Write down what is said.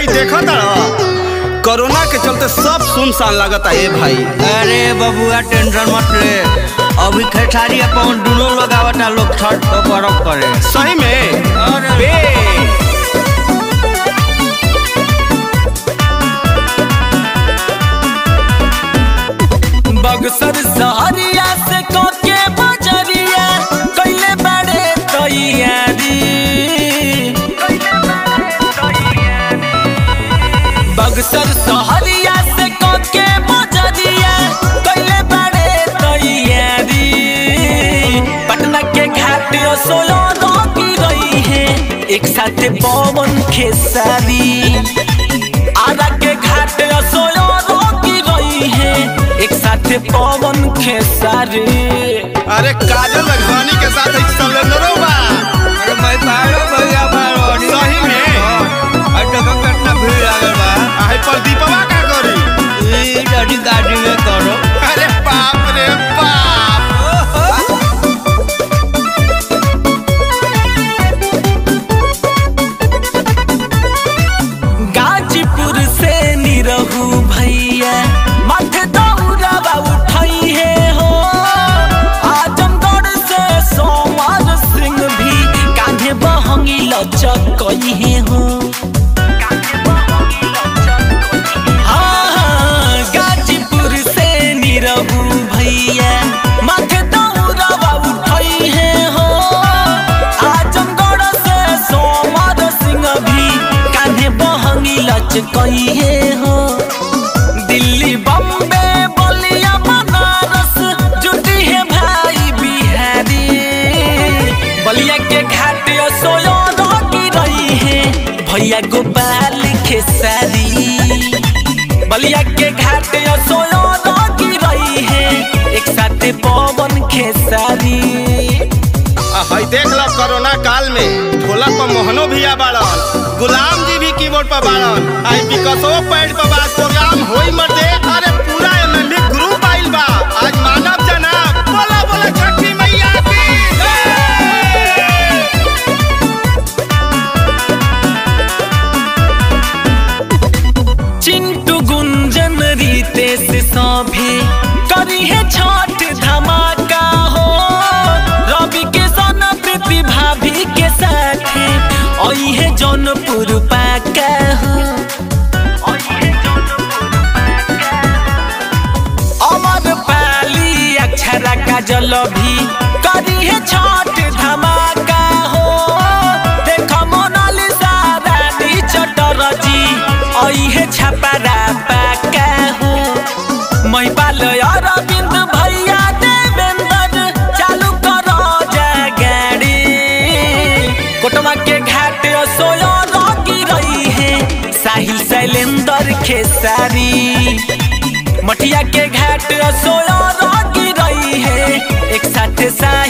भाई देखा तारा कोरोना के चलते सब सुनसान लगता है भाई अरे बबुआ टेंशन मत ले अभी खेसारी अपन दोनों लोग आवता लोग छठ को बर्फ करे सही में अरे बे बक्सर सहरिया से कोके बजरिया कैले बड़े तैयारी बक्सर सहरिया से कोके बजरिया कैले बड़े तैयारी पटना के घाट सोलो की रही है एक साथ पवन खेसारी आरा के घाट सोयो रोकी गई है एक साथ पवन खेसारी अरे काजल रघवानी के साथ एक सलेंडरो बा अरे भाई बारो भैया बारो सही में अरे तो कितना भीड़ लागल बा आहे प्रदीपवा का करी ई गाड़ी गाड़ी में करो अरे बाप रे बाप गाजीपुर से निरहू भैया माथे दौड़ावा उठाई है हो आजमगढ़ से सोमवार सिंह भी कान्हे बहंगी लचकई है हो हाँ, हाँ, गाजीपुर से निरहू भैया माथे दौड़ावा उठाई है हो आजमगढ़ से सोमवार सिंह भी कान्हे बहंगी लचकई है हो दिल्ली बम्बे बलिया बनारस जुटी है भाई बिहारी बलिया के घाट सोयो की रही है भैया गोपाल खेसारी बलिया के घाट सोयो की रही है एक साथ पवन खेसारी आ, हई देख लो कोरोना काल में ढोलक पर मोहनो भैया बाड़न गुलाम जी भी कीबोर्ड पर बाड़न आई विकसो पैड पर बात प्रोग्राम होई मर दे अरे पूरा एमएमबी ग्रुप आइल बा आज मानव जनाब बोला बोला छठी मैया की जय। चिंटू गुंजन रितेश सभे करी है छठ धमाका हो रवि के सन प्रीति भाभी के साथे आई है जौनपुर पाका हो अमर पाली अक्षरा का जल भी करी है छठ धमाका हो देख मोनालिसा रानी चटरजी आई है छपरा पाका हो महिपाल अरविंद भैया देवेंद्र चालू करो जा गाड़ी कोटवा के घाट सोयो रोकी रही है साहिल शैलेंद्र खेसारी मठिया के घाट सोयो रोकी रही है एक साथ साथ